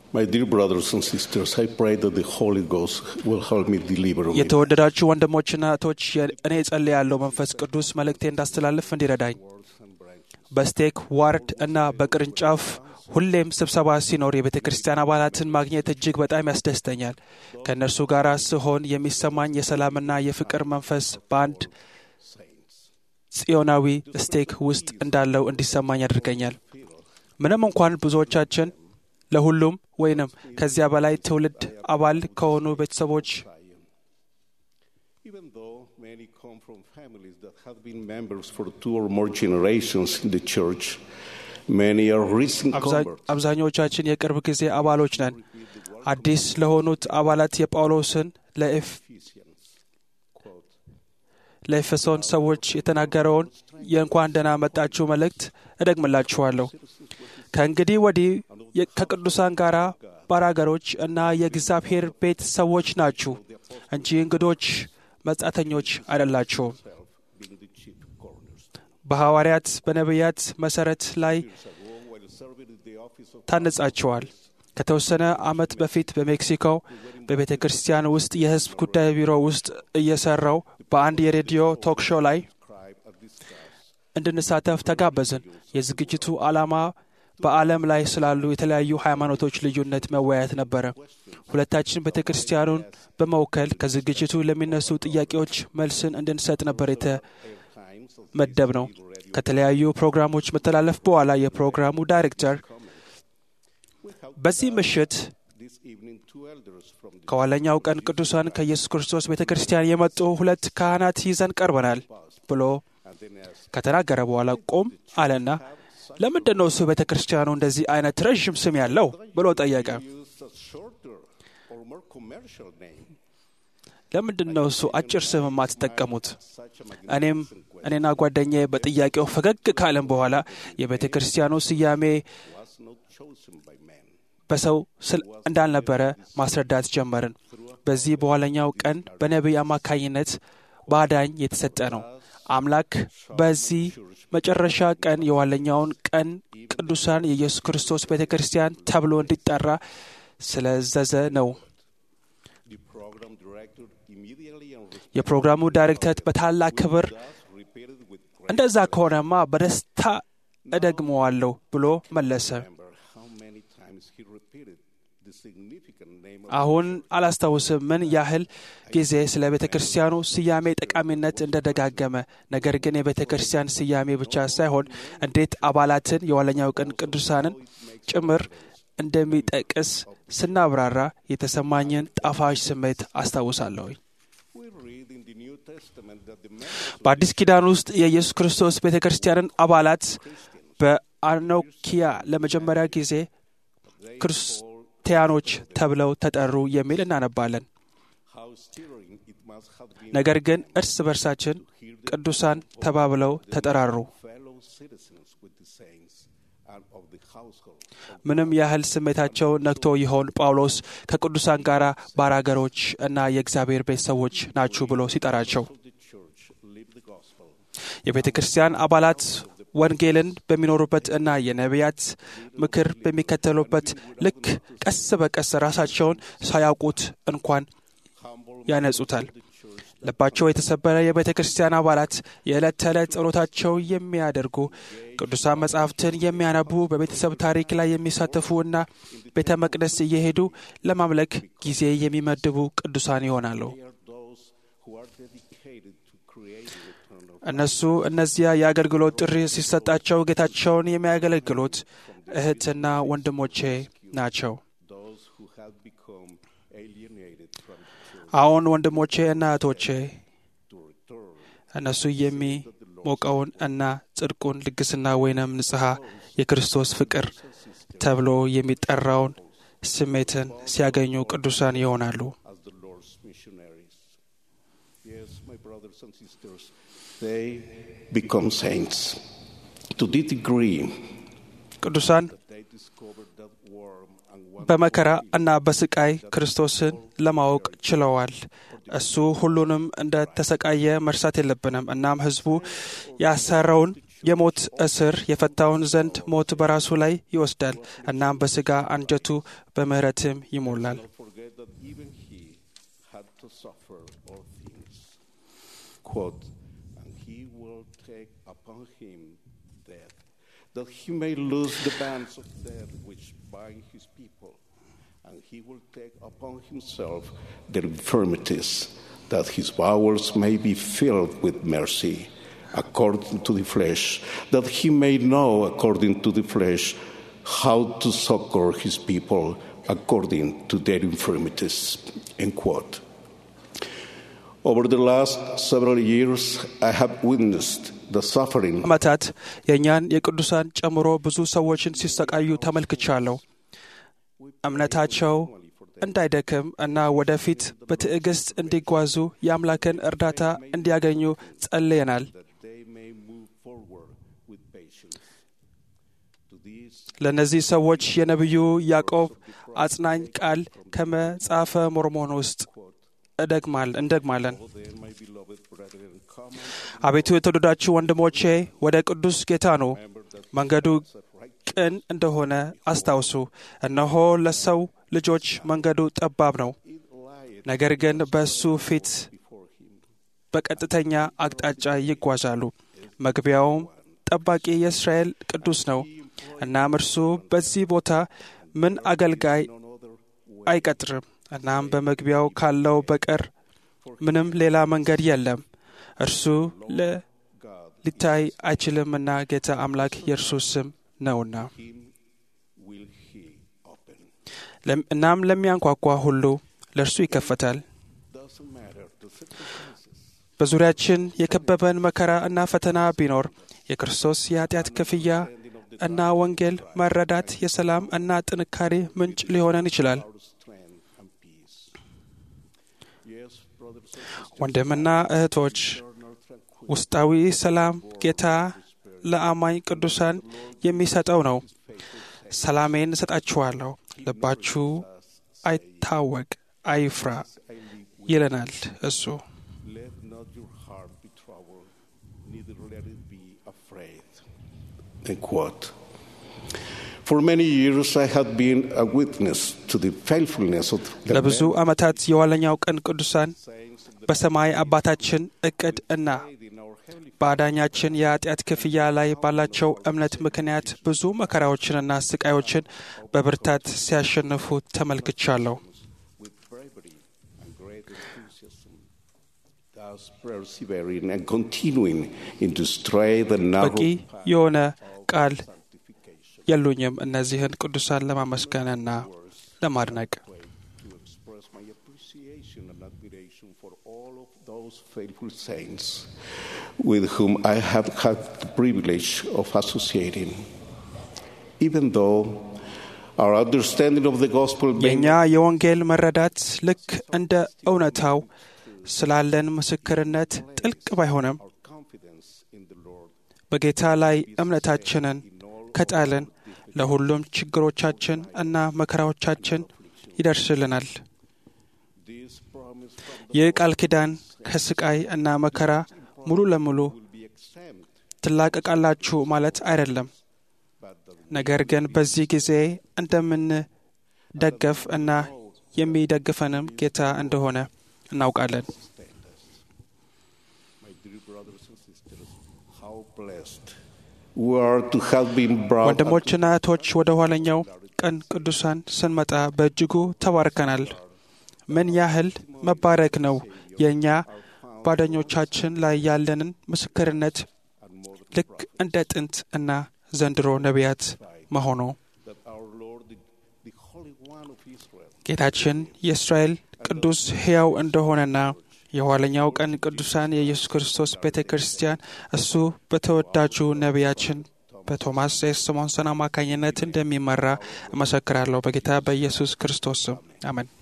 My dear brothers and sisters, I pray that the Holy Ghost will help me deliver me. የተወደዳችሁ ወንድሞችና እህቶች እኔ ጸልያለሁ መንፈስ ቅዱስ መልእክቴ እንዳስተላልፍ እንዲረዳኝ በስቴክ ዋርድ እና በቅርንጫፍ ሁሌም ስብሰባ ሲኖር የቤተ ክርስቲያን አባላትን ማግኘት እጅግ በጣም ያስደስተኛል። ከእነርሱ ጋር ስሆን የሚሰማኝ የሰላምና የፍቅር መንፈስ በአንድ ጽዮናዊ ስቴክ ውስጥ እንዳለው እንዲሰማኝ ያደርገኛል። ምንም እንኳን ብዙዎቻችን ለሁሉም ወይንም ከዚያ በላይ ትውልድ አባል ከሆኑ ቤተሰቦች Even though many come from families that have been members for two or more generations in the church, many are recent አብዛ- converts. አብዛኞቻችን የቅርብ ጊዜ አባሎች ነን። አዲስ ለሆኑት አባላት የጳውሎስን ለኤፍ ለኤፌሶን ሰዎች የተናገረውን የእንኳን ደህና መጣችሁ መልእክት እደግምላችኋለሁ። ከእንግዲህ ወዲህ የ- ከቅዱሳን ጋር ባራገሮች እና የእግዚአብሔር ቤት ሰዎች ናችሁ እንጂ እንግዶች መጻተኞች አይደላችሁም። በሐዋርያት በነቢያት መሠረት ላይ ታነጻችኋል። ከተወሰነ ዓመት በፊት በሜክሲኮ በቤተ ክርስቲያን ውስጥ የሕዝብ ጉዳይ ቢሮ ውስጥ እየሰራው በአንድ የሬዲዮ ቶክ ሾው ላይ እንድንሳተፍ ተጋበዝን። የዝግጅቱ ዓላማ በዓለም ላይ ስላሉ የተለያዩ ሃይማኖቶች ልዩነት መወያየት ነበረ። ሁለታችን ቤተ ክርስቲያኑን በመወከል ከዝግጅቱ ለሚነሱ ጥያቄዎች መልስን እንድንሰጥ ነበር የተመደብ ነው። ከተለያዩ ፕሮግራሞች መተላለፍ በኋላ የፕሮግራሙ ዳይሬክተር በዚህ ምሽት This evening, two elders from the ከኋለኛው ቀን ቅዱሳን ከኢየሱስ ክርስቶስ ቤተ ክርስቲያን የመጡ ሁለት ካህናት ይዘን ቀርበናል ብሎ ከተናገረ በኋላ ቆም አለና ለምንድን ነው እሱ ቤተ ክርስቲያኑ እንደዚህ አይነት ረዥም ስም ያለው ብሎ ጠየቀ። use a shorter or more commercial name. ለምንድን ነው እሱ አጭር ስም የማትጠቀሙት? እኔም እኔና ጓደኛዬ በጥያቄው ፈገግ ካለን በኋላ የቤተ ክርስቲያኑ ስያሜ Was not chosen by men. በሰው ስል እንዳልነበረ ማስረዳት ጀመርን። በዚህ በኋለኛው ቀን በነቢይ አማካኝነት በአዳኝ የተሰጠ ነው። አምላክ በዚህ መጨረሻ ቀን የኋለኛውን ቀን ቅዱሳን የኢየሱስ ክርስቶስ ቤተ ክርስቲያን ተብሎ እንዲጠራ ስለዘዘ ነው። The program director immediately and የፕሮግራሙ ዳይሬክተር በታላቅ ክብር repeated with great እንደዛ ከሆነማ በደስታ እደግመዋለሁ ብሎ መለሰ። remember how many times he repeated the significant name of አሁን አላስታውስም ምን ያህል ጊዜ ስለ ቤተ ክርስቲያኑ ስያሜ ጠቃሚነት እንደደጋገመ። ነገር ግን የቤተ ክርስቲያን ስያሜ ብቻ ሳይሆን እንዴት አባላትን የኋለኛው ቀን ቅዱሳንን ጭምር እንደሚጠቅስ ስናብራራ የተሰማኝን ጣፋጭ ስሜት አስታውሳለሁ። We read in the New Testament that the men በአዲስ ኪዳን ውስጥ የኢየሱስ ክርስቶስ ቤተ ክርስቲያንን አባላት በአኖኪያ ለመጀመሪያ ጊዜ ክርስቲያኖች ተብለው ተጠሩ የሚል እናነባለን። how stirring it must have been ነገር ግን እርስ በርሳችን ቅዱሳን ተባብለው ተጠራሩ። fellow citizens with the saints and of the household ምንም ያህል ስሜታቸው ነክቶ ይሆን ጳውሎስ ከቅዱሳን ጋር ባራገሮች እና የእግዚአብሔር ቤት ሰዎች ናችሁ ብሎ ሲጠራቸው of the church live the gospel. የቤተ ክርስቲያን አባላት ወንጌልን በሚኖሩበት እና የነቢያት ምክር በሚከተሉበት ልክ ቀስ በቀስ ራሳቸውን ሳያውቁት እንኳን ያነጹታል። ልባቸው የተሰበረ የቤተ ክርስቲያን አባላት የዕለት ተዕለት ጸሎታቸው የሚያደርጉ ቅዱሳን መጻሕፍትን የሚያነቡ በቤተሰብ ታሪክ ላይ የሚሳተፉ እና ቤተ መቅደስ እየሄዱ ለማምለክ ጊዜ የሚመድቡ ቅዱሳን ይሆናሉ። They are those who are dedicated to create the eternal እነሱ እነዚያ የአገልግሎት ጥሪ ሲሰጣቸው ጌታቸውን የሚያገለግሉት እህትና ወንድሞቼ ናቸው። those who have become alienated from the church አሁን ወንድሞቼ እና እህቶቼ to return እነሱ የሚሞቀውን እና ጽድቁን ልግስና ወይንም ንጽሐ የክርስቶስ ፍቅር ተብሎ የሚጠራውን ስሜትን ሲያገኙ ቅዱሳን ይሆናሉ። as the Lord's missionaries. Yes, my brothers and sisters, they become saints. To the degree ቅዱሳን they discover that warm and wonderful በመከራ እና በስቃይ ክርስቶስን ለማወቅ ችለዋል። እሱ ሁሉንም እንደ ተሰቃየ መርሳት የለብንም። እናም ሕዝቡ ያሰረውን የሞት እስር የፈታውን ዘንድ ሞት በራሱ ላይ ይወስዳል። እናም በሥጋ አንጀቱ በምሕረትም ይሞላል። not forget that even he had to suffer all things. Quote, and he will take upon him death, that he may loose the bands of death which bind his people, and he will take upon himself their infirmities, that his bowels may be filled with mercy, according to the flesh, that he may know, according to the flesh, how to succor his people according to their infirmities. End quote. Over the last several years, I have witnessed the suffering ዓመታት የእኛን የቅዱሳን ጨምሮ ብዙ ሰዎችን ሲሰቃዩ ተመልክቻለሁ። እምነታቸው እንዳይደክም እና ወደፊት በትዕግሥት እንዲጓዙ የአምላክን እርዳታ እንዲያገኙ ጸልየናል። that they may move forward with patience. To these, ለእነዚህ ሰዎች የነቢዩ ያዕቆብ አጽናኝ ቃል ከመጽሐፈ ሞርሞን ውስጥ እደግማል እንደግማለን። oh, then, my beloved brethren, come አቤቱ የተወደዳችሁ ወንድሞቼ ወደ ቅዱስ ጌታ ኑ፣ መንገዱ ቅን እንደሆነ አስታውሱ። እነሆ ለሰው ልጆች መንገዱ ጠባብ ነው፣ ነገር ግን በእሱ ፊት በቀጥተኛ አቅጣጫ ይጓዛሉ። መግቢያውም ጠባቂ የእስራኤል ቅዱስ ነው። እናም እርሱ በዚህ ቦታ ምን አገልጋይ አይቀጥርም። እናም በመግቢያው ካለው በቀር ምንም ሌላ መንገድ የለም። እርሱ ለ- ሊታይ አይችልምና ጌታ አምላክ የእርሱ ስም ነውና። him will he open. ለም- እናም ለሚያንኳኳ ሁሉ ለእርሱ ይከፈታል። Doesn't matter the circumstances. በዙሪያችን የከበበን መከራ እና ፈተና ቢኖር የክርስቶስ የኃጢአት ክፍያ እና ወንጌል መረዳት የሰላም እና ጥንካሬ ምንጭ ሊሆነን ይችላል። Our strength and peace. Yes, brothers and sisters, ወንድምና እህቶች eternal tranquility. ውስጣዊ ሰላም ጌታ ለአማኝ ቅዱሳን የሚሰጠው ነው። ሰላሜን እሰጣችኋለሁ፣ ልባችሁ አይታወቅ፣ አይፍራ ይለናል እሱ። Let not your heart be troubled, neither let it be afraid. End quote. For many years, I had been a witness to the faithfulness of the ለብዙ ዓመታት የኋለኛው ቀን ቅዱሳን sayings of the በሰማይ አባታችን እቅድ እና faith in our heavenly በአዳኛችን የኃጢአት ክፍያ ላይ ባላቸው እምነት ምክንያት ብዙ መከራዎችንና ስቃዮችን በብርታት ሲያሸንፉ ተመልክቻለሁ። with bravery and great enthusiasm, thus persevering and continuing into straight and narrow በቂ path የሆነ ቃል sanctification. የሉኝም እነዚህን ቅዱሳን ለማመስገንና ለማድነቅ። way to express my appreciation and admiration for all of those faithful saints with whom I have had the privilege of associating. Even though our understanding of the gospel may የእኛ የወንጌል መረዳት ልክ እንደ እውነታው ስላለን ምስክርነት ጥልቅ ባይሆንም our confidence in the Lord በጌታ ላይ እምነታችንን ከጣልን ለሁሉም ችግሮቻችን እና መከራዎቻችን ይደርስልናል። this promise from the ይህ ቃል ኪዳን ከስቃይ እና መከራ ሙሉ ለሙሉ will be exempt, ትላቀቃላችሁ ማለት አይደለም። but that ነገር ግን በዚህ ጊዜ እንደምንደገፍ እና የሚደግፈንም ጌታ እንደሆነ እናውቃለን። stand us. My dear brothers and sisters, how blessed we are to have been brought up ወንድሞችና እህቶች ወደ ኋለኛው ቀን ቅዱሳን ስንመጣ በእጅጉ ተባርከናል። ምን ያህል መባረክ ነው የእኛ ጓደኞቻችን ላይ ያለንን ምስክርነት ልክ እንደ ጥንት እና ዘንድሮ ነቢያት መሆኑ that our Lord, the, the Holy One of Israel, ጌታችን የእስራኤል ቅዱስ ሕያው እንደሆነና የኋለኛው ቀን ቅዱሳን የኢየሱስ ክርስቶስ ቤተ ክርስቲያን እሱ በተወዳጁ ነቢያችን በቶማስ ኤስ ስሞንሰን አማካኝነት እንደሚመራ እመሰክራለሁ። በጌታ በኢየሱስ ክርስቶስ ስም አሜን።